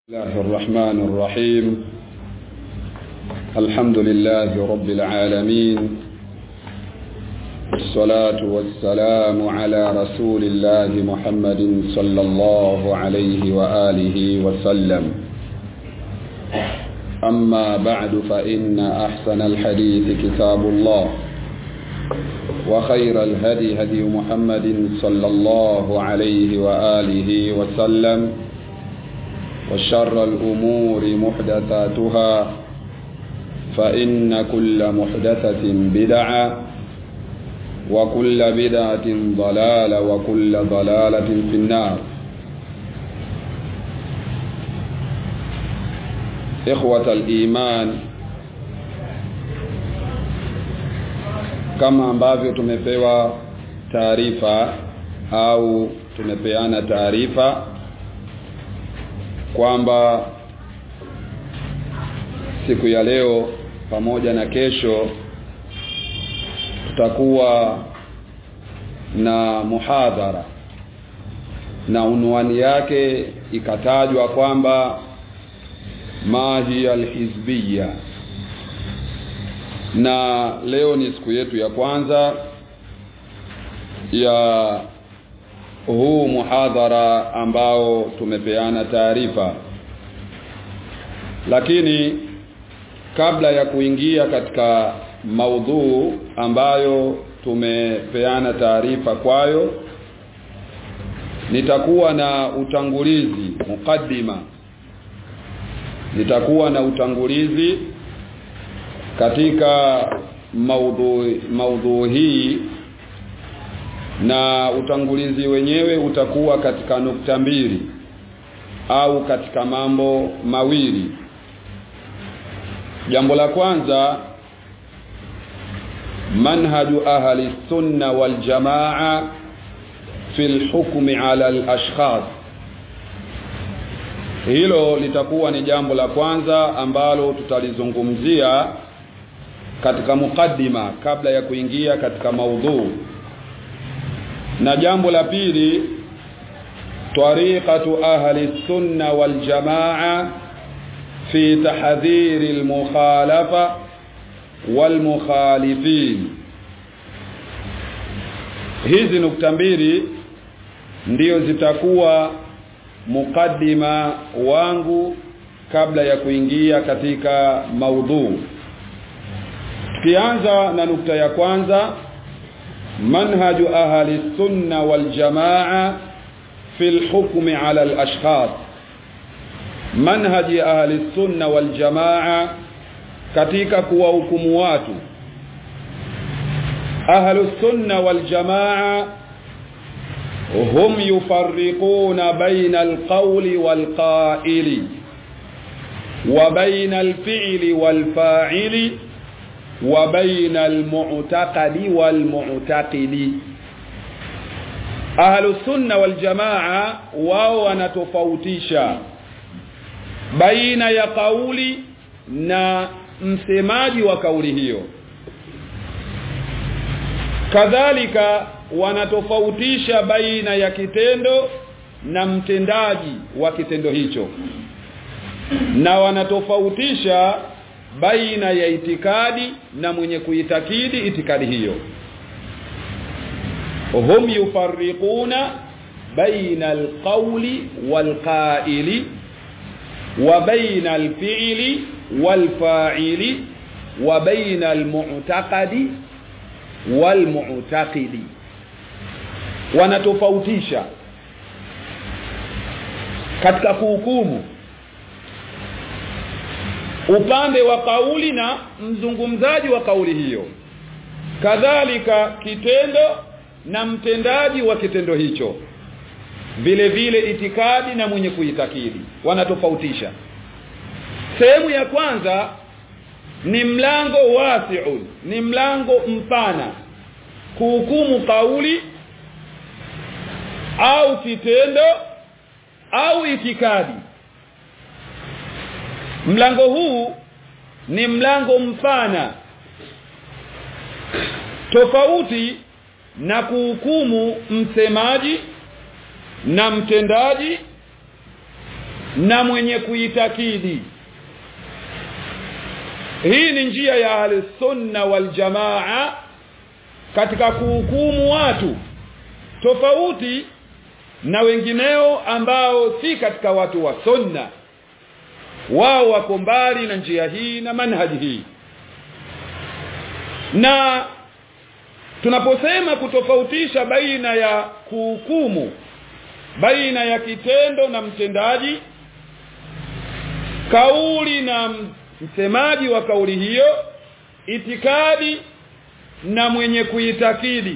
الله الرحمن الرحيم الحمد لله رب العالمين والصلاة والسلام على رسول الله محمد صلى الله عليه وآله وسلم أما بعد فإن أحسن الحديث كتاب الله وخير الهدي هدي محمد صلى الله عليه وآله وسلم وشر الأمور محدثاتها فإن كل محدثة بدعة وكل بدعة ضلالة وكل ضلالة في النار إخوة الإيمان kama ambavyo tumepewa taarifa au tumepeana taarifa kwamba siku ya leo pamoja na kesho tutakuwa na muhadhara na unwani yake ikatajwa kwamba mahi alhizbiya na leo ni siku yetu ya kwanza ya huu muhadhara ambao tumepeana taarifa lakini kabla ya kuingia katika maudhuu ambayo tumepeana taarifa kwayo nitakuwa na utangulizi mukaddima nitakuwa na utangulizi katika maudhu maudhu hii na utangulizi wenyewe utakuwa katika nukta mbili au katika mambo mawili jambo la kwanza manhaju ahli sunna wal jamaa fi alhukmi ala alashkhas hilo litakuwa ni jambo la kwanza ambalo tutalizungumzia katika mukaddima kabla ya kuingia katika maudhuu na jambo la pili tariqatu ahli sunna wal jamaa fi tahdhir al mukhalafa wal mukhalifin hizi nukta mbili ndio zitakuwa mukaddima wangu kabla ya kuingia katika maudhuu tukianza na nukta ya kwanza منهج أهل السنة والجماعة في الحكم على الأشخاص منهج أهل السنة والجماعة katika kuwahukumu watu ahlu sunna wal jamaa hum yufarriquna baina alqawli wal qa'ili wa baina alfi'li wal fa'ili wa baina almu'taqadi walmu'taqidi ahlu sunna wal jamaa wao wanatofautisha baina ya kauli na msemaji wa kauli hiyo kadhalika wanatofautisha baina ya kitendo na mtendaji wa kitendo hicho na wanatofautisha baina ya itikadi na mwenye kuitakidi itikadi hiyo hum yufarriquna baina alqawli walqa'ili wa baina alfi'li walfa'ili wa baina almu'taqadi walmu'taqidi wanatofautisha katika kuhukumu upande wa kauli na mzungumzaji wa kauli hiyo kadhalika kitendo na mtendaji wa kitendo hicho vile vile itikadi na mwenye kuitakidi wanatofautisha sehemu ya kwanza ni mlango wasi'un ni mlango mpana kuhukumu kauli au kitendo au itikadi mlango huu ni mlango mpana tofauti na kuhukumu msemaji na mtendaji na mwenye kuitakidi hii ni njia ya ahlusunna waljamaa katika kuhukumu watu tofauti na wengineo ambao si katika watu wa sunna wao wako mbali na njia hii na manhaji hii na tunaposema kutofautisha baina ya kuhukumu baina ya kitendo na mtendaji kauli na msemaji wa kauli hiyo itikadi na mwenye kuitakidi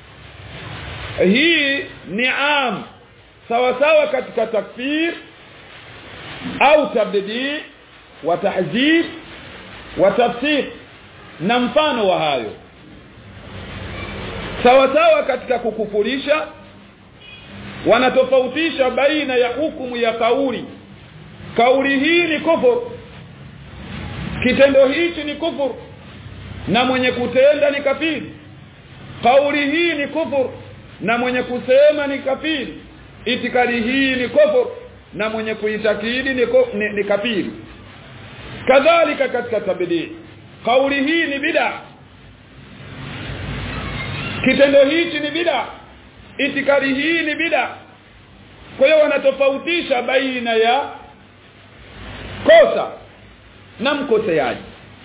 hii ni am sawa sawa katika takfir au tabdidi wa tahzib wa tafsir na mfano wa hayo sawa sawa katika kukufurisha wanatofautisha baina ya hukumu ya kauli kauli hii ni kufur kitendo hichi ni kufur na mwenye kutenda ni kafiri kauli hii ni kufur na mwenye kusema ni kafiri itikadi hii ni kufur na mwenye kuitakidi ni, ni, ni kafiri kadhalika katika tabdii kauli hii ni bid'a kitendo hichi ni bid'a itikadi hii ni bid'a kwa hiyo wanatofautisha baina ya kosa na mkoseaji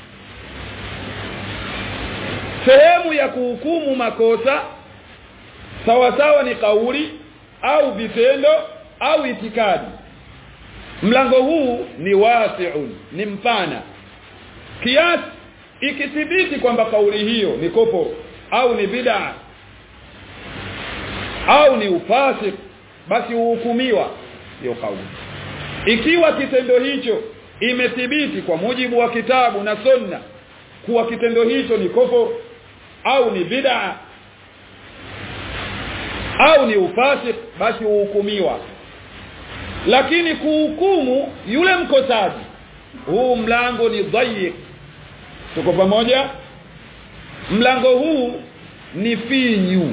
sehemu ya kuhukumu makosa sawa sawa ni kauli au vitendo au itikadi mlango huu ni wasi'un ni mpana kiasi ikithibiti kwamba kauli hiyo ni kopo au ni bid'a au ni ufasik basi huhukumiwa hiyo kauli ikiwa kitendo hicho imethibiti kwa mujibu wa kitabu na sunna kuwa kitendo hicho ni kopo au ni bid'a au ni ufasik basi huhukumiwa lakini kuhukumu yule mkosaji huu mlango ni dhayiq tuko pamoja mlango huu ni finyu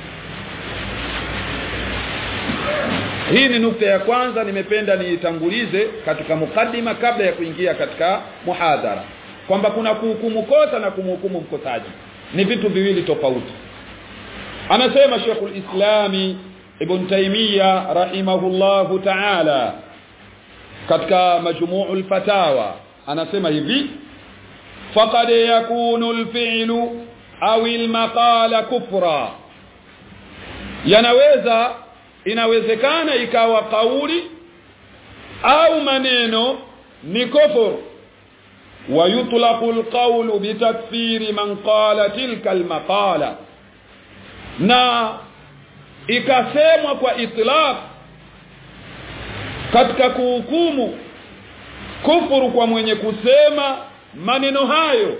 hii ni nukta ya kwanza nimependa niitangulize katika mukaddima kabla ya kuingia katika muhadhara kwamba kuna kuhukumu kosa na kumhukumu mkosaji ni vitu viwili tofauti anasema Sheikhul Islami Ibn Taymiyyah rahimahullahu ta'ala katika majmu'ul fatawa anasema hivi faqad yakunu al-fi'lu au al-maqala kufra yanaweza inawezekana ikawa kauli au maneno ni kufur ويطلق القول بتكفير من قال تلك المقاله na ikasemwa kwa itlaq katika kuhukumu kufuru kwa mwenye kusema maneno hayo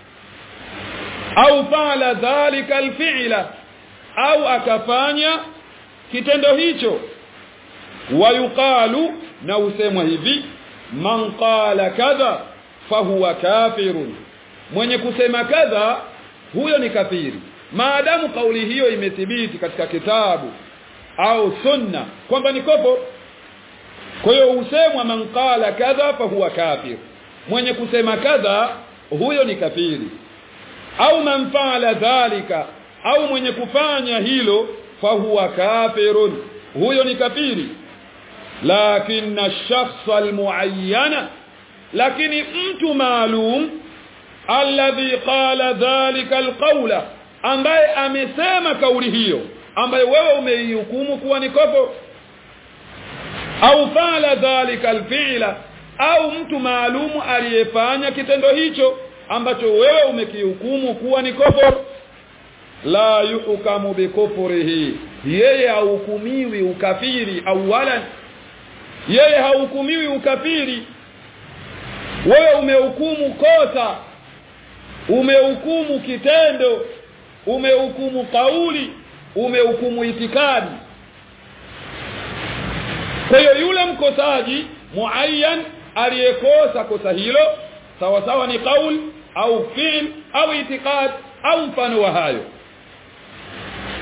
au fala dhalika alfi'la au akafanya kitendo hicho wayuqalu na usemwa hivi man qala kadha fahuwa kafirun mwenye kusema kadha huyo ni kafiri maadamu kauli hiyo imethibiti katika kitabu au sunna kwamba ni kopo kwa hiyo usemwa man qala kadha fahuwa kafir mwenye kusema kadha huyo ni kafiri au man faala dhalika au mwenye kufanya hilo fahuwa kafirun huyo ni kafiri lakini ash-shakhs al-muayyana lakini mtu maalum alladhi qala dhalika alqawla ambaye amesema kauli hiyo ambaye wewe umeihukumu kuwa ni kopo au fala dhalika alfi'la au mtu maalumu aliyefanya kitendo hicho ambacho wewe umekihukumu kuwa ni kopo la yuhkamu bikufrihi yeye hahukumiwi ukafiri awalan yeye hahukumiwi ukafiri wewe umehukumu kosa umehukumu kitendo umehukumu kauli umehukumu itikadi kwa hiyo yule mkosaji muayyan aliyekosa kosa hilo sawa sawa ni kauli au fi'l au itikad au mfano wa hayo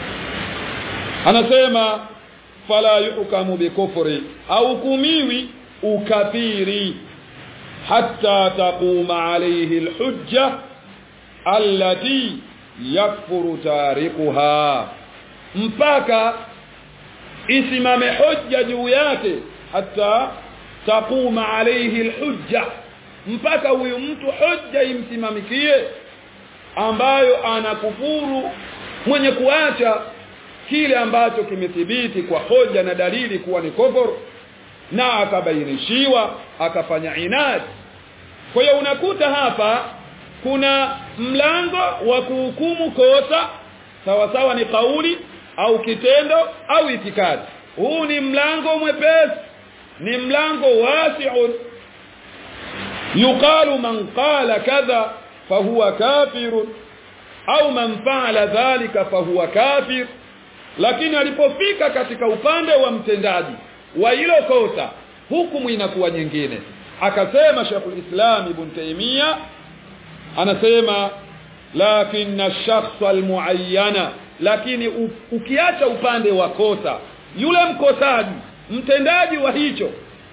anasema fala yuhkamu bikufri au hukumiwi ukafiri hatta taquma alayhi alhujja allati yakfuru tarikuha mpaka isimame hujja juu yake hata taquma alayhi alhujja mpaka huyu mtu hujja imsimamikie ambayo anakufuru mwenye kuacha kile ambacho kimethibiti kwa hoja na dalili kuwa ni kufur na akabainishiwa akafanya inad kwa hiyo unakuta hapa kuna mlango wa kuhukumu kosa sawa sawa ni kauli au kitendo au itikadi huu ni mlango mwepesi ni mlango wasi'un yuqalu man qala kadha fahuwa kafir au man fa'ala dhalika fahuwa kafir lakini alipofika katika upande wa mtendaji wa hilo kosa hukumu inakuwa nyingine akasema Sheikhul Islam Ibn Taymiyyah anasema lakini ash-shakhs al-muayyana lakini u, ukiacha upande wa kosa yule mkosaji mtendaji wa hicho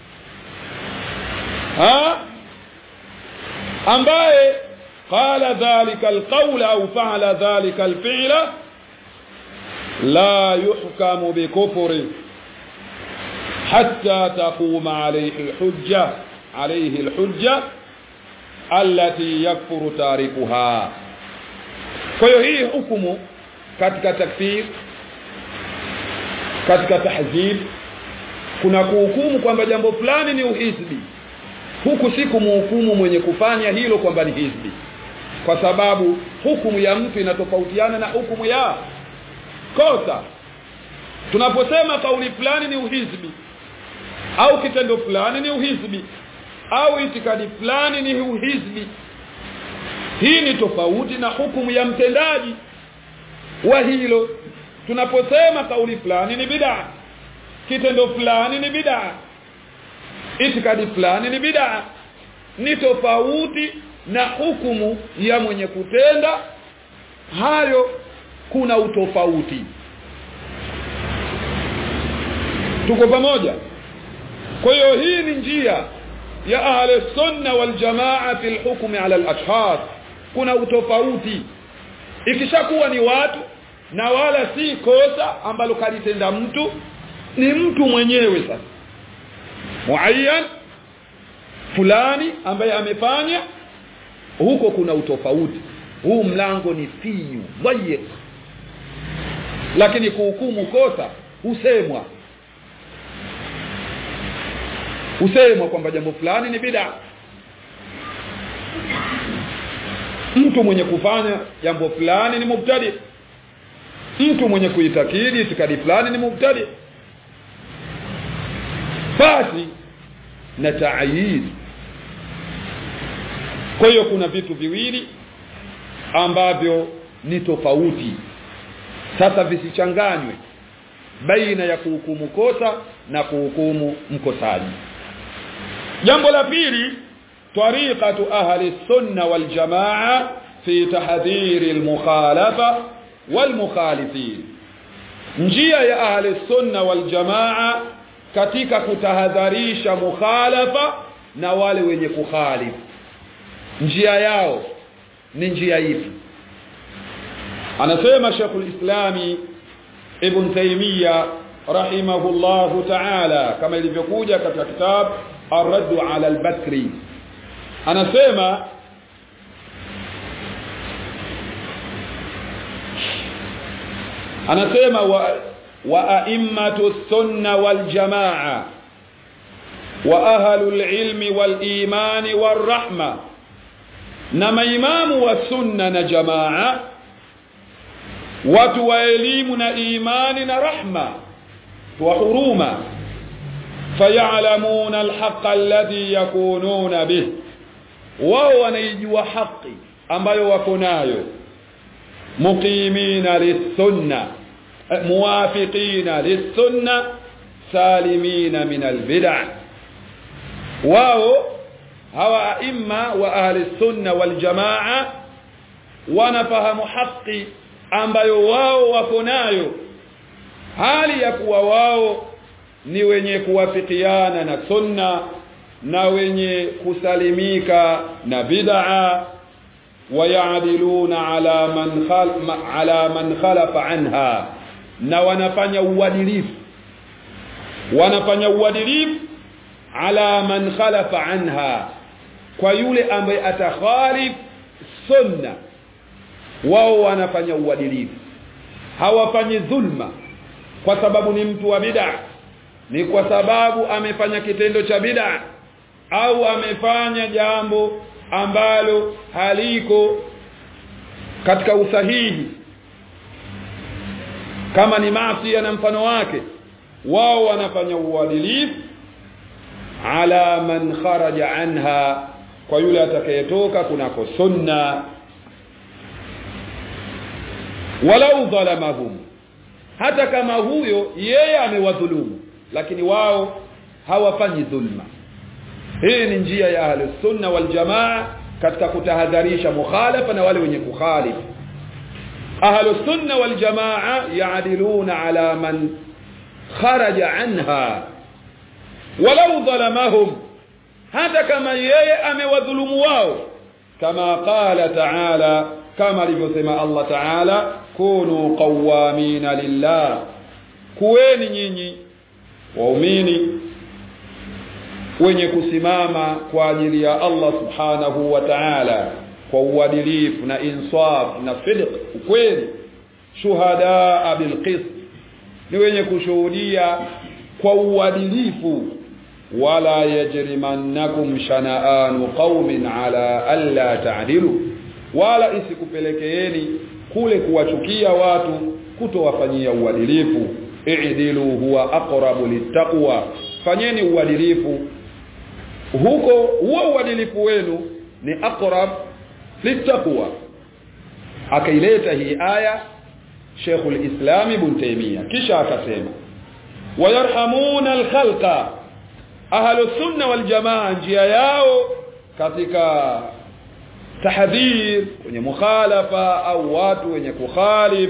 ha ambaye qala dhalika alqawl au fa'ala dhalika alfi'la la yuhkamu bikufri hatta taquma alayhi alhujja alayhi alhujja allati yakfuru tarikuha kwa hiyo hii hukumu katika takfir katika tahzib kuna kuhukumu kwamba jambo fulani ni uhizbi huku si kumhukumu mwenye kufanya hilo kwamba ni hizbi kwa sababu hukumu ya mtu inatofautiana na hukumu ya kosa tunaposema kauli fulani ni uhizbi au kitendo fulani ni uhizbi au itikadi fulani ni uhizbi hii ni tofauti na hukumu ya mtendaji wa hilo tunaposema kauli fulani ni bid'a kitendo fulani ni bid'a itikadi fulani ni bid'a ni tofauti na hukumu ya mwenye kutenda hayo kuna utofauti tuko pamoja kwa hiyo hii ni njia ya ahli sunna wal jamaa fi al-hukm ala al-ashkhas kuna utofauti ikishakuwa ni watu na wala si kosa ambalo kalitenda mtu ni mtu mwenyewe sasa muayyan fulani ambaye amefanya huko kuna utofauti huu mlango ni finyu dhayiq lakini kuhukumu kosa husemwa husemwa kwamba jambo fulani ni bid'a mtu mwenye kufanya jambo fulani ni mubtadi mtu mwenye kuitakidi itikadi fulani ni mubtadi basi na taayid kwa hiyo kuna vitu viwili ambavyo ni tofauti sasa visichanganywe baina ya kuhukumu kosa na kuhukumu mkosaji jambo la pili tariqatu ahli sunna wal jamaa fi tahdhir al mukhalafa wal mukhalifin njia ya ahli sunna wal jamaa katika kutahadharisha mukhalafa na wale wenye kukhalifu njia yao ni njia ipi anasema Sheikhul Islami Ibn Taymiyyah rahimahullahu ta'ala kama ilivyokuja katika kitabu Ar-Radd 'ala al-Bakri anasema anasema wa wa a'immatu sunna wal jamaa wa ahlul ilmi wal imani war rahma na maimamu wa sunna na jamaa watu wa elimu na imani na rahma wa huruma fayalamuna alhaqa alladhi yakununa bih wao wanaijua haki ambayo wako nayo muqimina lisunna muwafiqina lisunna salimina min albid'a wao hawa aima wa ahli sunna wal jamaa wanafahamu haki ambayo wao wako nayo hali ya kuwa wao ni wenye kuwafikiana na sunna na wenye kusalimika na bid'a wayadiluna ala man khal ala man khalafa anha na wanafanya uadilifu wanafanya uadilifu ala man khalafa anha kwa yule ambaye atakhalif sunna wao wanafanya uadilifu hawafanyi dhulma kwa sababu ni mtu wa bid'a ni kwa sababu amefanya kitendo cha bid'a au amefanya jambo ambalo haliko katika usahihi kama ni maasi na mfano wake wao wanafanya uadilifu ala man kharaja anha kwa yule atakayetoka kunako sunna walau dhalamahum hata kama huyo yeye amewadhulumu lakini wao hawafanyi dhulma hii ni njia ya ahli sunna wal jamaa katika kutahadharisha mukhalafa na wale wenye kukhalifu ahli sunna wal jamaa yaadiluna ala man kharaja anha walau dhalamahum hata kama yeye amewadhulumu wao kama qala ta'ala kama alivyosema Allah ta'ala kunu qawamina lillah kuweni nyinyi waumini wenye kusimama kwa ajili ya Allah subhanahu wa ta'ala kwa uadilifu na insaf na sidq ukweli shuhada bil qist ni wenye kushuhudia kwa uadilifu wala yajrimannakum shana'anu qaumin ala alla ta'dilu wala isikupelekeeni kule kuwachukia watu kutowafanyia uadilifu i'dilu huwa aqrabu littaqwa fanyeni uadilifu huko huo uadilifu wenu ni aqrab littaqwa akaileta hii aya Sheikhul Islam Ibn Taymiyyah kisha akasema wayarhamuna alkhalqa ahlu sunna wal jamaa njia yao katika tahdhir wenye mukhalafa au watu wenye kukhalif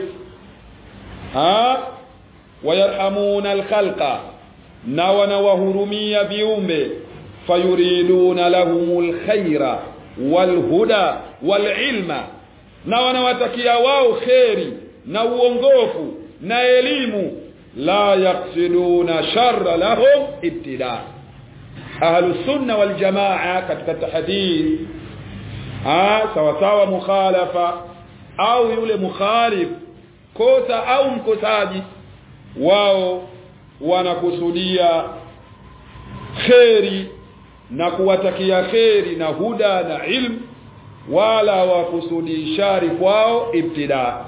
ha wayarhamuna alkhalqa na wanawahurumia viumbe fayuriduna lahumul khaira walhuda walilma na wanawatakia wao kheri na uongofu na elimu la yaqsiduna sharra lahum ibtida ahlu sunna wal jamaa katika tahdith ah sawa sawa mukhalafa au yule mukhalif kosa au mkosaji wao wanakusudia kheri na kuwatakia kheri na huda na ilmu wala wakusudi shari kwao ibtida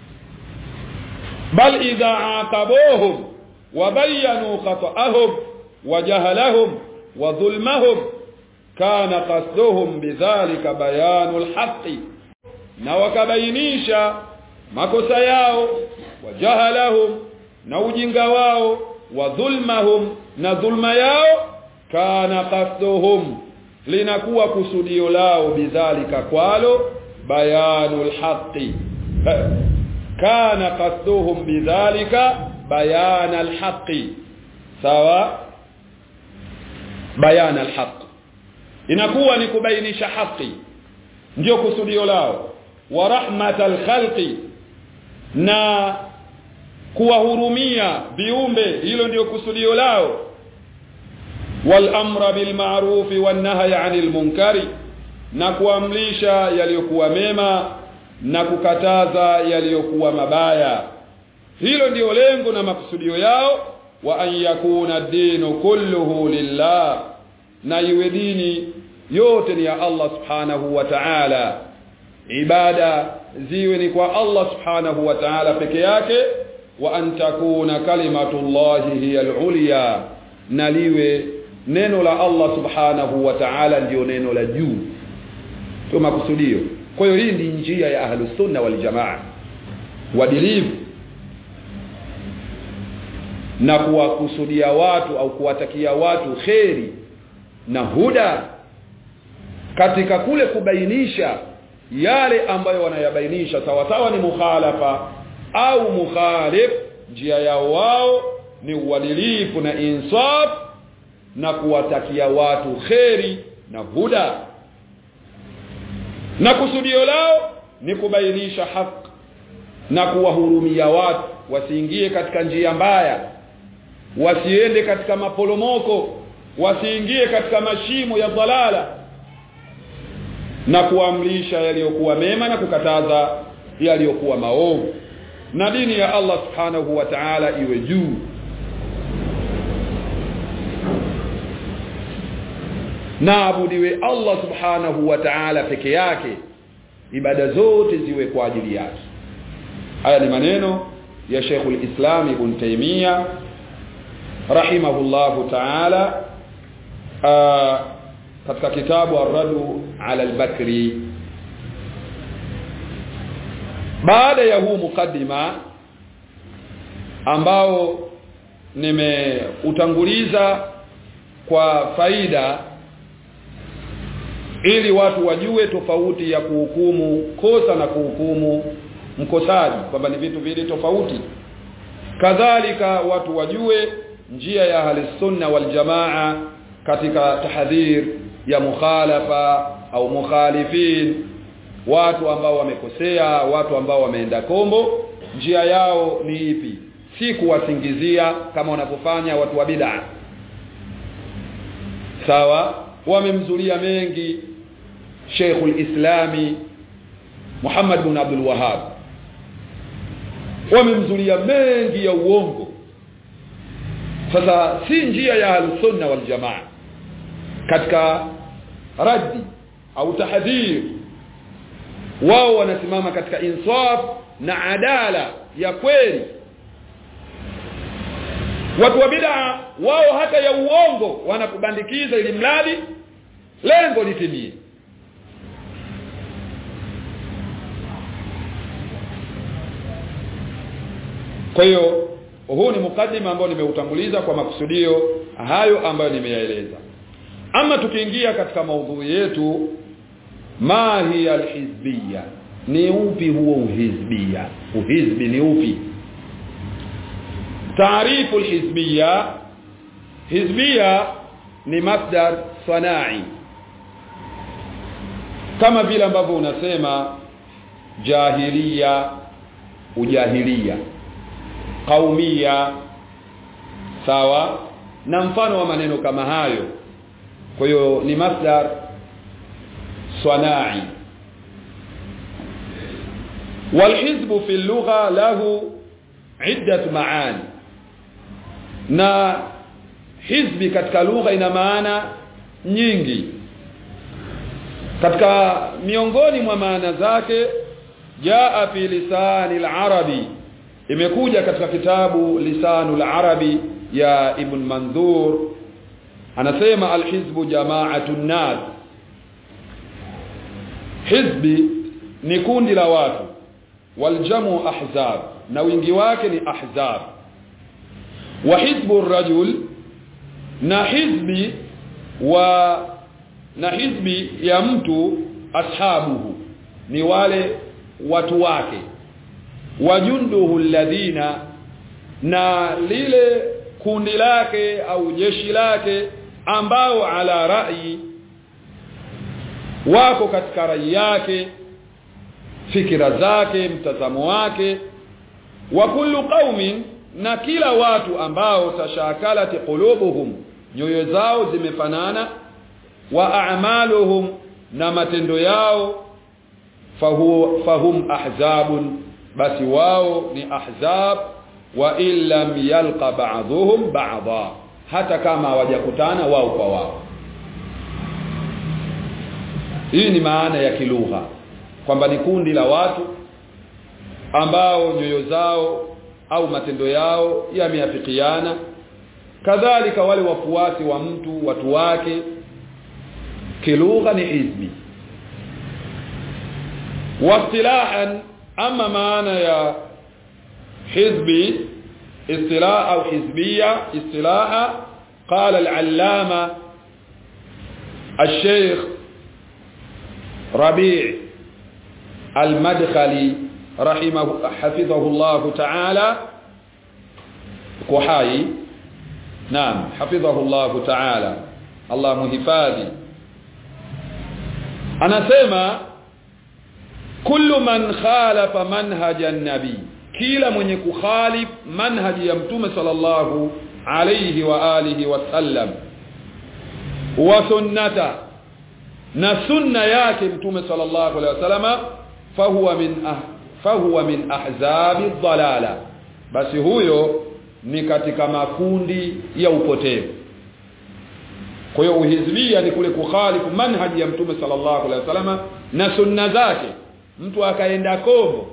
bal idha aqabuhum wa bayanu khata'ahum wa jahalahum wa dhulmahum kana qasduhum bidhalika bayanu alhaqi na wakabainisha makosa yao wa jahalahum na ujinga wao wa dhulmahum na dhulma yao kana qasduhum linakuwa kusudio lao bidhalika kwalo bayanul haqi kana qasduhum bidhalika bayanal haqi sawa bayanal haqi inakuwa ni kubainisha haki ndio kusudio lao wa rahmatal khalqi na kuwahurumia viumbe hilo ndio kusudio lao wal amra bil ma'ruf wan nahyi 'anil munkari na kuamrisha yaliyokuwa mema na kukataza yaliyokuwa mabaya hilo ndio lengo na makusudio yao wa an yakuna dinu kulluhu lillah na iwe dini yote ni ya Allah subhanahu wa ta'ala ibada ziwe ni kwa Allah subhanahu wa ta'ala peke yake wa an takuna kalimatullahi hiya al-ulya na liwe neno la Allah subhanahu wa ta'ala ndio neno la juu to makusudio kwa hiyo hii ndi njia ya ahlus sunna wal jamaa wadilivu na kuwakusudia watu au kuwatakia watu kheri na huda katika kule kubainisha yale ambayo wanayabainisha sawa sawa ni mukhalafa au mukhalif njia yao wao ni uadilifu na insaf na kuwatakia watu kheri na huda na kusudio lao ni kubainisha haki na kuwahurumia watu wasiingie katika njia mbaya wasiende katika maporomoko wasiingie katika mashimo ya dhalala na kuamrisha yaliyokuwa mema na kukataza yaliyokuwa maovu na dini ya Allah subhanahu wa ta'ala iwe juu na abudiwe Allah subhanahu wa ta'ala peke yake ibada zote ziwe kwa ajili yake haya ni maneno ya Sheikh al-Islam Ibn Taymiyyah rahimahullahu ta'ala katika kitabu Ar-Radu 'ala al-Bakri baada ya huu mukaddima ambao nimeutanguliza kwa faida ili watu wajue tofauti ya kuhukumu kosa na kuhukumu mkosaji kwamba ni vitu vili tofauti kadhalika watu wajue njia ya ahli sunna wal jamaa katika tahdhir ya mukhalafa au mukhalifin watu ambao wamekosea watu ambao wameenda kombo njia yao ni ipi si kuwasingizia kama wanapofanya watu wa bid'a sawa wamemzulia mengi Sheikhul Islami Muhammad bin Abdul Wahhab wamemzulia mengi ya uongo sasa si njia ya al-sunna wal jamaa katika raddi au tahdhir wao wanasimama katika insaf na adala ya kweli watu wa bid'a wao hata ya uongo wanakubandikiza ili mradi lengo litimie kwa hiyo huu ni mukaddima ambao nimeutanguliza kwa makusudio hayo ambayo nimeyaeleza ama tukiingia katika maudhui yetu ma hiya alhizbiyya ni upi huo uhizbia uhizbi ni upi taarifu alhizbiyya hizbiyya ni masdar sanai kama vile ambavyo unasema jahiliya ujahilia qaumia sawa na mfano wa maneno kama hayo kwa hiyo ni masdar صناعي والحزب في اللغة له عدة معاني na hizbi katika lugha ina maana nyingi katika miongoni mwa maana zake jaa fi lisani al-arabi imekuja katika kitabu lisanul arabi ya ibn mandhur anasema al-hizbu jama'atun nas hizbi ni kundi la watu waljamu ahzab na wingi wake ni ahzab wa hizbu rajul na hizbi wa na hizbi ya mtu ashabuhu ni wale watu wake wajunduhu alladhina na lile kundi lake au jeshi lake ambao ala rai wako katika rai yake fikira zake mtazamo wake wa kullu qaumin na kila watu ambao tashakalat qulubuhum nyoyo zao zimefanana wa a'maluhum na matendo yao fahu, fahum ahzabun basi wao ni ahzab wa illam yalqa ba'dhuhum ba'dha hata kama hawajakutana wao kwa wao hii ni maana ya kilugha kwamba ni kundi la watu ambao nyoyo zao au matendo yao yameafikiana kadhalika wale wafuasi wa mtu watu wake kilugha ni hizbi واصطلاحا اما معنى يا حزبي اصطلاح او حزبيه اصطلاحا قال العلامه الشيخ ربيع المدخلي رحمه حفظه الله تعالى uko hai naam hafidhahu Allah ta'ala Allah muhifadhi anasema kullu man khalafa manhaja nabi kila mwenye kukhalif manhaji ya mtume sallallahu alayhi wa alihi wasallam wa sunnata na sunna yake mtume sallallahu alayhi wasallama fahuwa min ah, fahuwa min ahzabi dhalala basi huyo ni katika makundi ya upotevu kwa hiyo uhizbia ni kule kukhalifu manhaji ya mtume sallallahu alaihi wasallam na sunna zake mtu akaenda kombo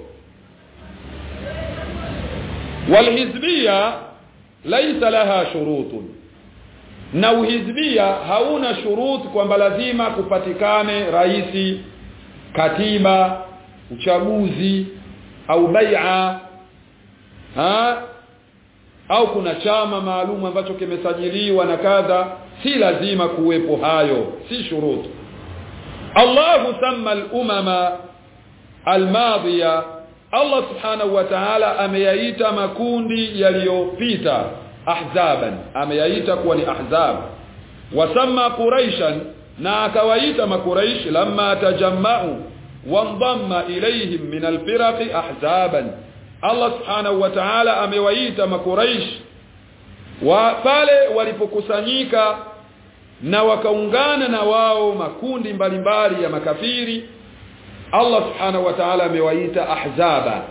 walhizbia laisa laha shurutun na uhizbia hauna shurut kwamba lazima kupatikane raisi katiba uchaguzi au bai'a ha au kuna chama maalum ambacho kimesajiliwa na kadha si lazima kuwepo hayo si shurutu Allahu samma al-umama al-madhiya Allah subhanahu wa ta'ala ameyaita makundi yaliyopita ahzaban ameyaita kuwa ni ahzab wasamma quraishan na akawaita makuraish lamma tajamma'u wandamma ilayhim min al-firaq ahzaban Allah subhanahu wa ta'ala amewaita makuraish wa pale walipokusanyika na wakaungana na wao makundi mbalimbali ya makafiri Allah subhanahu wa ta'ala amewaita ahzaba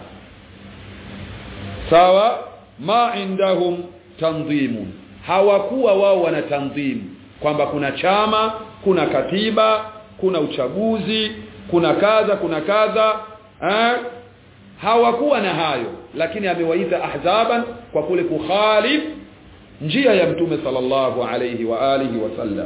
sawa ma indahum tanzimun hawakuwa wao wana tanzimu kwamba kuna chama kuna katiba kuna uchaguzi kuna kadha kuna kadha eh? hawakuwa na hayo lakini amewaita ahzaban kwa kule kukhalif njia ya mtume sallallahu alayhi wa alihi wasallam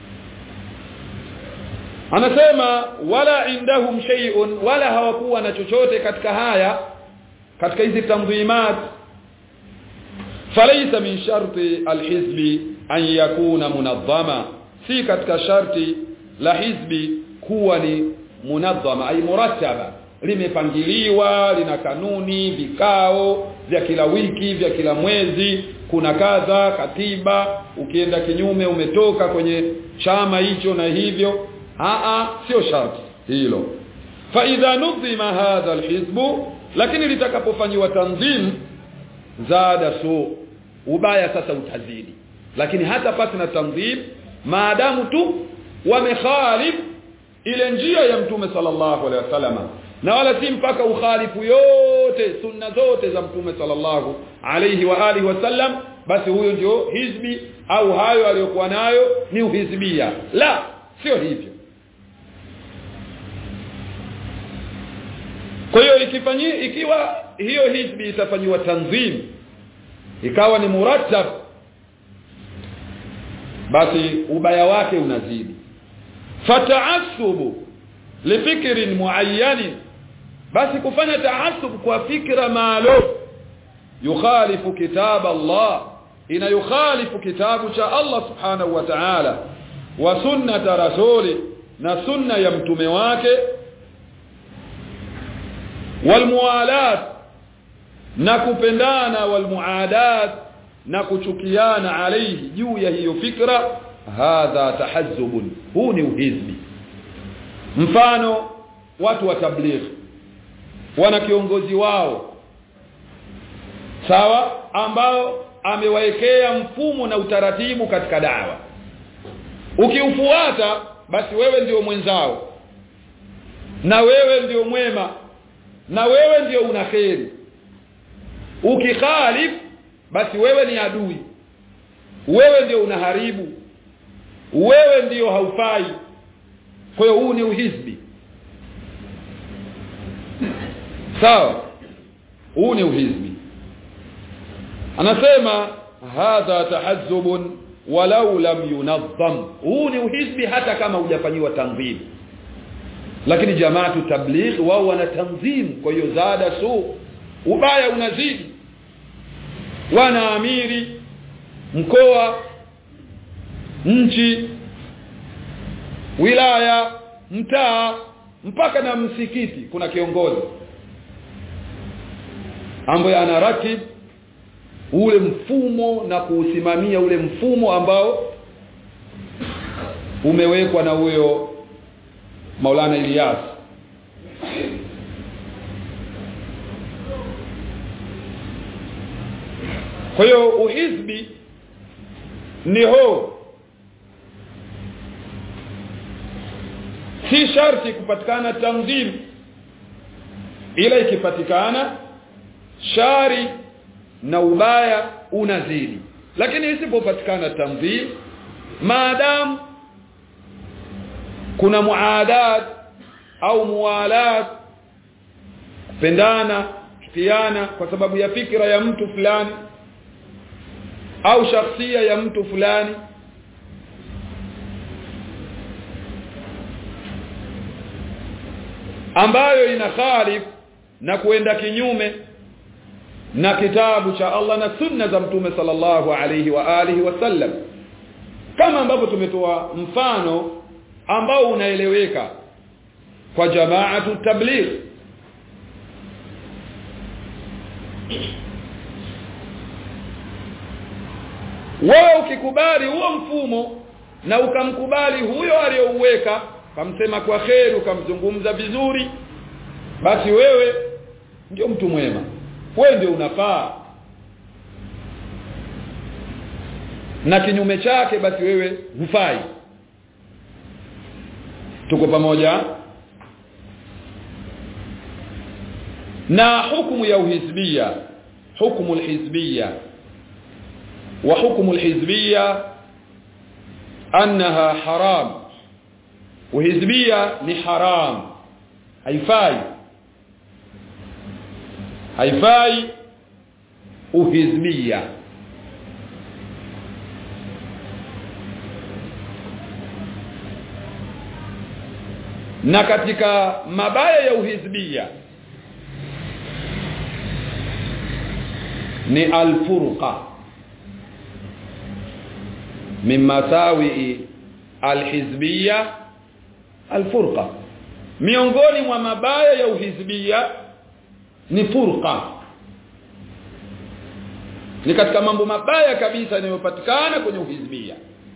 anasema wala indahum shay'un wala hawakuwa na chochote katika haya katika hizi tanzimat falaysa min sharti alhizbi an yakuna munazzama si katika sharti la hizbi kuwa ni munazzama ay murattaba limepangiliwa lina kanuni vikao vya kila wiki vya kila mwezi kuna kadha katiba ukienda kinyume umetoka kwenye chama hicho na hivyo a sio sharti hilo fa idha nudhima hadha alhizbu lakini litakapofanywa tanzim zada su ubaya sasa utazidi lakini hata pasi na tanzim maadamu tu wamekhalif ile njia ya mtume sallallahu alaihi wasallam na wala si mpaka ukhalifu yote sunna zote za mtume sallallahu alayhi wa alihi wasallam basi huyo ndio hizbi au hayo aliyokuwa nayo ni uhizbia la sio hivyo kwa hiyo ikifanyi ikiwa hiyo hizbi itafanywa tanzim ikawa ni murattab basi ubaya wake unazidi fataassubu lifikrin muayyanin basi kufanya taasub kwa fikra maalum yukhalifu kitab Allah ina yukhalifu kitabu cha Allah subhanahu wa ta'ala wa sunnata rasuli na sunna ya mtume wake walmualat na kupendana walmuadat na kuchukiana alayhi juu ya hiyo fikra hadha tahazzubun huu ni uhizbi mfano watu wa tabligh wana kiongozi wao sawa ambao amewaekea mfumo na utaratibu katika dawa ukiufuata basi wewe ndio mwenzao na wewe ndio mwema na wewe ndio una kheri ukikhalif basi wewe ni adui wewe ndio unaharibu wewe ndio haufai kwa hiyo huu ni uhizbi sawa huu ni uhizbi anasema hadha tahazzubun walau lam yunazzam huu ni uhizbi hata kama hujafanyiwa tanzim lakini jamaatu tabligh wao wana tanzim kwa hiyo zada su ubaya unazidi wana amiri mkoa nchi wilaya mtaa mpaka na msikiti kuna kiongozi ambaye ana ratib ule mfumo na kuusimamia ule mfumo ambao umewekwa na huyo Maulana Ilyas kwa hiyo uhizbi ni ho si sharti kupatikana tanzim ila ikipatikana shari na ubaya unazidi lakini isipopatikana tanzim maadamu kuna muadat au muwalat kupendana kuchukiana kwa sababu ya fikra ya mtu fulani au shakhsia ya mtu fulani ambayo ina khalif na kuenda kinyume na kitabu cha Allah na sunna za mtume sallallahu alayhi wa alihi wasallam kama ambavyo tumetoa mfano ambao unaeleweka kwa jamaatu tabligh wewe ukikubali huo mfumo na ukamkubali huyo aliyouweka kamsema kwa kheri ukamzungumza vizuri basi wewe ndio mtu mwema wewe ndio unafaa na kinyume chake basi wewe hufai tuko pamoja na hukumu ya uhizbia hukumu alhizbia wa hukumu alhizbia annaha haram uhizbia ni haram haifai haifai uhizbia na katika mabaya ya uhizbia ni alfurqa min masawi alhizbia alfurqa miongoni mwa mabaya ya uhizbia ni furqa ni katika mambo mabaya kabisa yanayopatikana kwenye uhizbia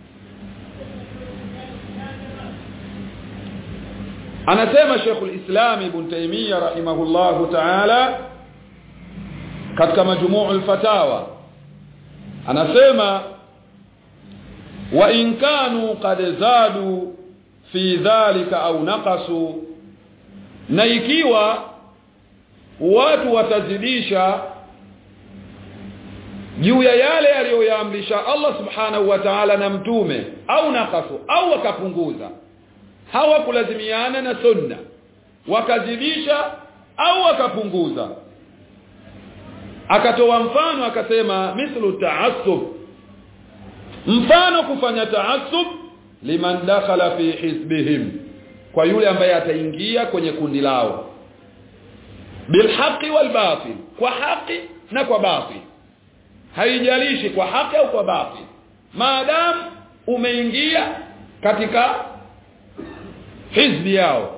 anasema Sheikhul Islam Ibn Taymiyyah rahimahullahu ta'ala katika majmu'ul fatawa anasema wa in kanu qad zadu fi dhalika au naqasu na ikiwa watu watazidisha juu ya yale aliyoyaamrisha Allah subhanahu wa ta'ala na mtume au naqasu au wakapunguza hawakulazimiana na sunna wakazidisha au wakapunguza akatoa mfano akasema mithlu ta'assub mfano kufanya ta'assub liman dakhala fi hizbihim kwa yule ambaye ataingia kwenye kundi lao bilhaqi walbatil kwa haki na kwa batil haijalishi kwa haki au kwa batil maadamu umeingia katika hizbi yao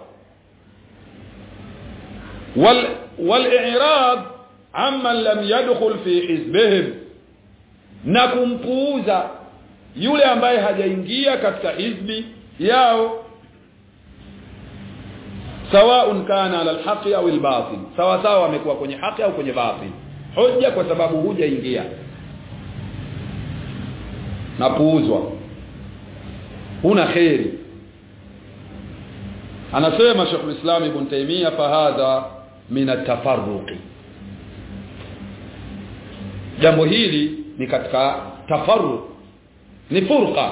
wal wal-i'rad amman lam yadkhul fi hizbihim na kumpuuza yule ambaye hajaingia katika hizbi yao sawaun kana ala alhaqi au albatil sawa sawa amekuwa kwenye haki au kwenye batil hoja kwa sababu hujaingia na puuzwa huna khairi anasema Sheikh Islam Ibn Taymiyyah fahadha min at-tafarruqi jambo hili ni katika tafarruq ni furqa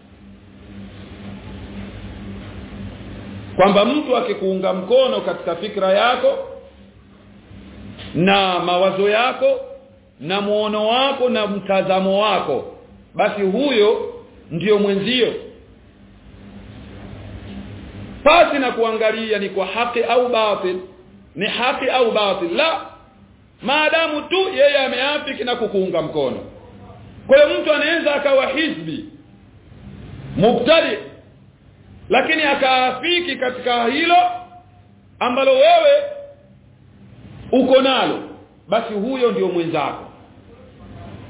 kwamba mtu akikuunga mkono katika fikra yako na mawazo yako na muono wako na mtazamo wako basi huyo ndiyo mwenzio pasi na kuangalia ni kwa haki au batil ni haki au batil la maadamu tu yeye ameafiki na kukuunga mkono kwa hiyo mtu anaweza akawa hizbi mubtadi lakini akaafiki katika hilo ambalo wewe uko nalo basi huyo ndio mwenzako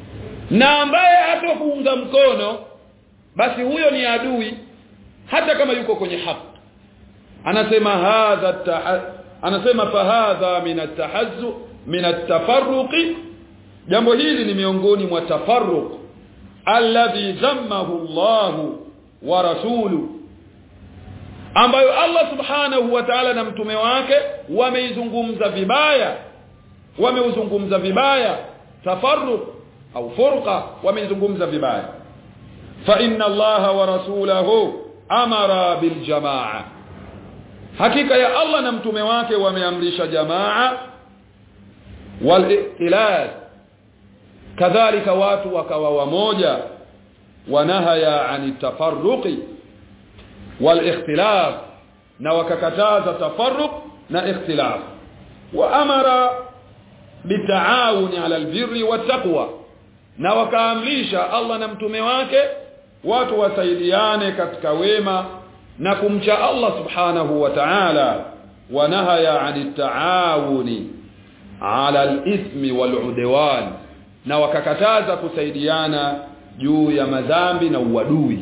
na ambaye hatokuunga mkono basi huyo ni adui hata kama yuko kwenye haki anasema hadha anasema fahadha min atahazzu min atafarruqi jambo hili ni miongoni mwa tafarruq alladhi dhammahu Allah wa rasulu ambayo Allah subhanahu wa ta'ala na mtume wake wameizungumza vibaya wameuzungumza vibaya tafarruq au furqa wameizungumza vibaya fa inna Allah wa rasulahu amara bil jamaa hakika ya Allah na mtume wake wameamrisha jamaa wal ikhtilaf kadhalika watu wakawa wamoja wanahaya ani tafarruqi wal ikhtilaf na wakakataza tafarruq na ikhtilaf wa amara bitaawuni ala albirri wattaqwa na wakaamrisha Allah na mtume wake watu wasaidiane katika wema na kumcha Allah subhanahu wa ta'ala wanahaya anit taawuni ala al-ithmi wal-udwan na wakakataza kusaidiana juu ya madhambi na uadui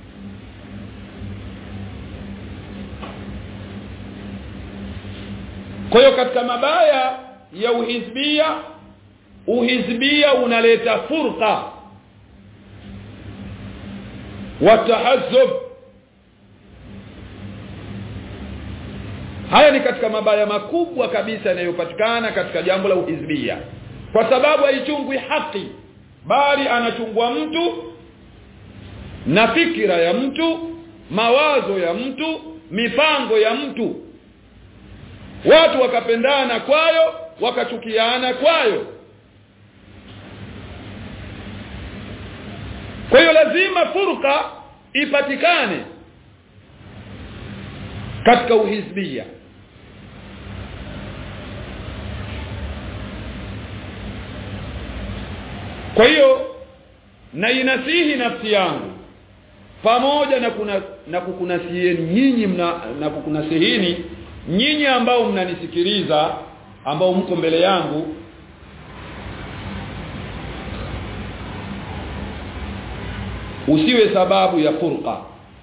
kwa hiyo katika mabaya ya uhizbia uhizbia unaleta furqa watahazzub haya ni katika mabaya makubwa kabisa yanayopatikana katika jambo la uhizbia kwa sababu haichungwi haki bali anachungwa mtu na fikira ya mtu mawazo ya mtu mipango ya mtu watu wakapendana kwayo wakachukiana kwayo kwa hiyo lazima furqa ipatikane katika uhizbia kwa hiyo na inasihi nafsi yangu pamoja na kuna na kukunasieni nyinyi mna na kukunasihini nyinyi ambao mnanisikiliza ambao mko mbele yangu usiwe sababu ya furqa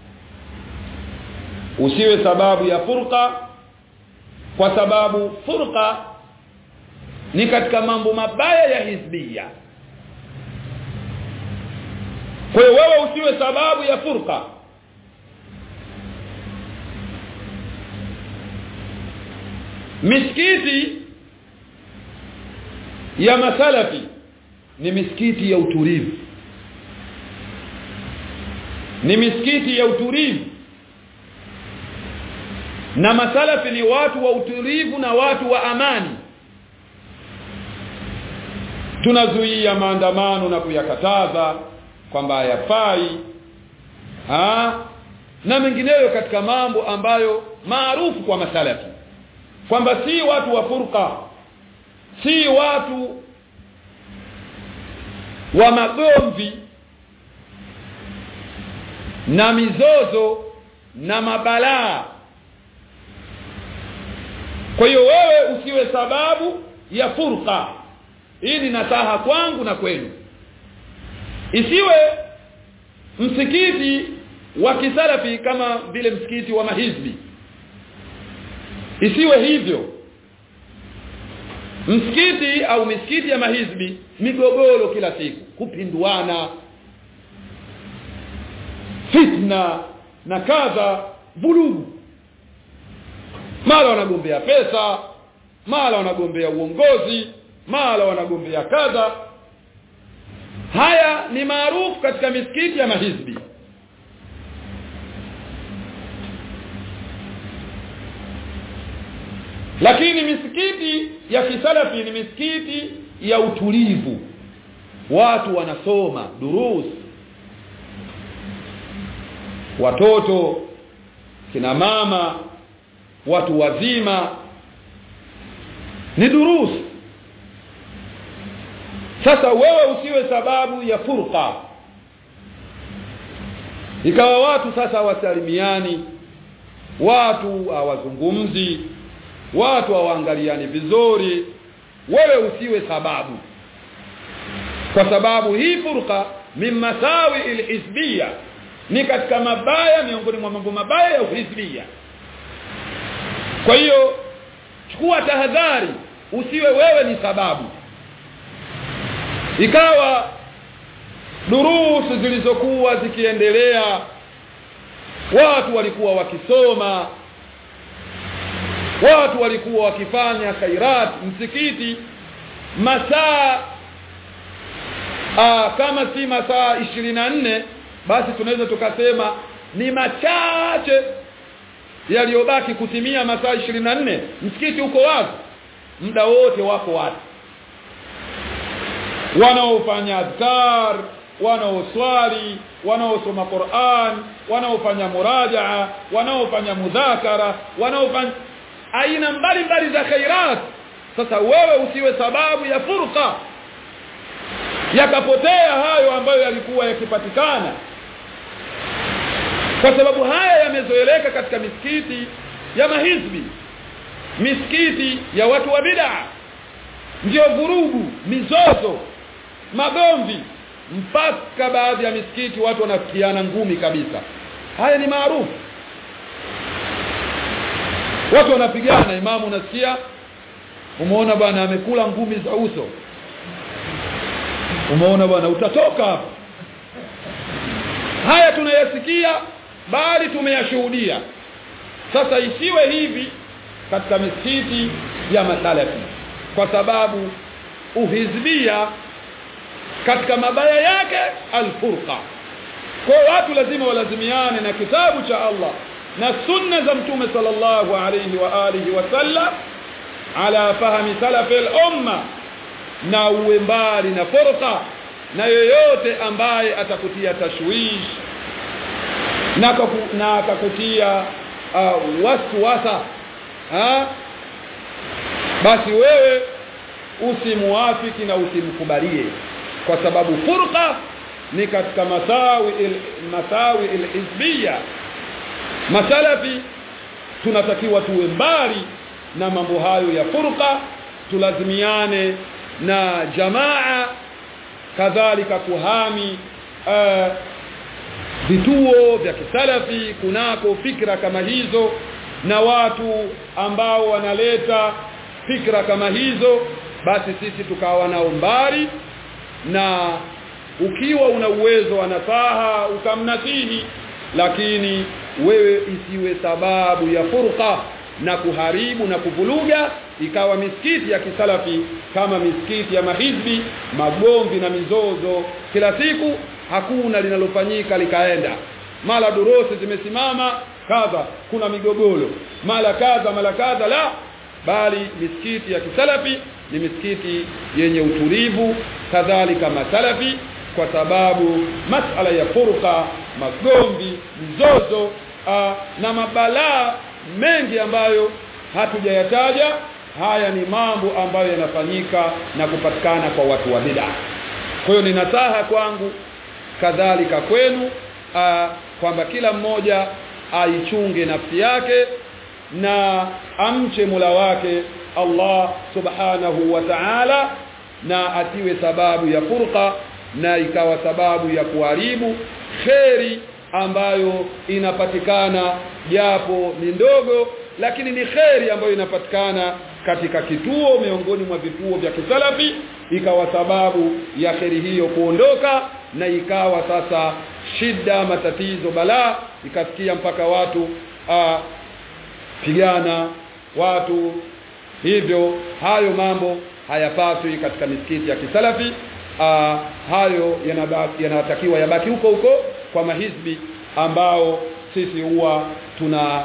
usiwe sababu ya furqa kwa sababu furqa ni katika mambo mabaya ya hizbia kwa hiyo wewe usiwe sababu ya furqa misikiti ya masalafi ni misikiti ya utulivu ni misikiti ya utulivu na masalafi ni watu wa utulivu na watu wa amani tunazuia maandamano na kuyakataza kwamba hayafai na mengineyo katika mambo ambayo maarufu kwa masalafi kwamba si watu wa furqa si watu wa magomvi na mizozo na mabalaa kwa hiyo wewe usiwe sababu ya furqa hii ni nasaha kwangu na kwenu isiwe msikiti wa kisalafi kama vile msikiti wa mahizbi isiwe hivyo msikiti au misikiti ya mahizbi migogoro kila siku kupinduana fitna na kadha vurugu mara wanagombea pesa mara wanagombea uongozi mara wanagombea kadha haya ni maarufu katika misikiti ya mahizbi lakini misikiti ya kisalafi ni misikiti ya utulivu watu wanasoma durus watoto kina mama watu wazima ni durus sasa wewe usiwe sababu ya furqa ikawa watu sasa hawasalimiani watu hawazungumzi watu hawaangaliani vizuri wewe usiwe sababu kwa sababu hii furqa min masawi alhizbiyya ni katika mabaya miongoni mwa mambo mabaya ya uhizbiyya kwa hiyo chukua tahadhari usiwe wewe ni sababu ikawa durusu zilizokuwa zikiendelea watu walikuwa wakisoma watu walikuwa wakifanya khairat msikiti masaa aa, kama si masaa nne basi tunaweza tukasema ni machache yaliyobaki kutimia masaa nne msikiti uko wazi muda wote wako watu wanaofanya adhkar wanaoswali wanaosoma Qur'an wanaofanya murajaa wanaofanya mudhakara wanaofanya aina mbalimbali za khairat sasa wewe usiwe sababu ya furqa yakapotea hayo ambayo yalikuwa yakipatikana kwa sababu haya yamezoeleka katika misikiti ya mahizbi misikiti ya watu wa bid'a ndio vurugu mizozo magomvi mpaka baadhi ya misikiti watu wanafikiana ngumi kabisa haya ni maarufu watu wanapigana imamu unasikia umeona bwana amekula ngumi za uso umeona bwana utatoka hapa haya tunayasikia bali tumeyashuhudia sasa isiwe hivi katika misikiti ya masalafi kwa sababu uhizbia katika mabaya yake alfurqa kwa watu lazima walazimiane na kitabu cha Allah na sunna za mtume sallallahu alayhi wa alihi wasallam ala fahmi salafi al-umma na uwe mbali na furqa na yoyote ambaye atakutia tashwish na kaku, na akakutia uh, waswasa ha? basi wewe usimuafiki na usimkubalie kwa sababu furqa ni katika masawi il, masawi alhizbiyya masalafi tunatakiwa tuwe mbali na mambo hayo ya furqa tulazimiane na jamaa kadhalika kuhami uh, vituo vya kisalafi kunako fikra kama hizo na watu ambao wanaleta fikra kama hizo basi sisi tukawa nao mbali na ukiwa una uwezo wa nasaha ukamnasihi lakini wewe isiwe sababu ya furqa na kuharibu na kuvuluga ikawa misikiti ya kisalafi kama misikiti ya mahizbi magomvi na mizozo kila siku hakuna linalofanyika likaenda mara durusi zimesimama kadha kuna migogoro mara kadha mara kadha la bali misikiti ya kisalafi ni misikiti yenye utulivu kadhalika masalafi kwa sababu masala ya furqa magomvi mzozo aa, na mabalaa mengi ambayo hatujayataja haya ni mambo ambayo yanafanyika na kupatikana kwa watu wa bid'a kwa hiyo ni nasaha kwangu kadhalika kwenu kwamba kila mmoja aichunge nafsi yake na amche mula wake Allah subhanahu wa ta'ala na atiwe sababu ya furqa na ikawa sababu ya kuharibu kheri ambayo inapatikana japo ni ndogo lakini ni kheri ambayo inapatikana katika kituo miongoni mwa vituo vya kisalafi ikawa sababu ya kheri hiyo kuondoka na ikawa sasa shida matatizo balaa ikafikia mpaka watu aa, pigana watu hivyo hayo mambo hayapaswi katika misikiti ya kisalafi aa, hayo yanatakiwa yabaki huko huko kwa mahizbi ambao sisi huwa tuna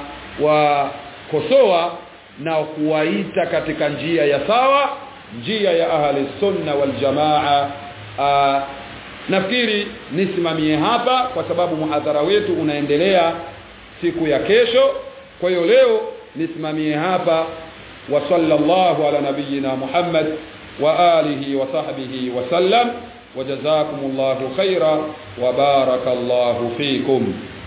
wakosoa na kuwaita katika njia ya sawa njia ya ahli sunna wal jamaa aa, nafikiri nisimamie hapa kwa sababu muhadhara wetu unaendelea siku ya kesho kwa hiyo leo nisimamie hapa wa sallallahu ala nabiyyina Muhammad wa alihi wa sahbihi wa sallam وجزاكم الله خيرا وبارك الله فيكم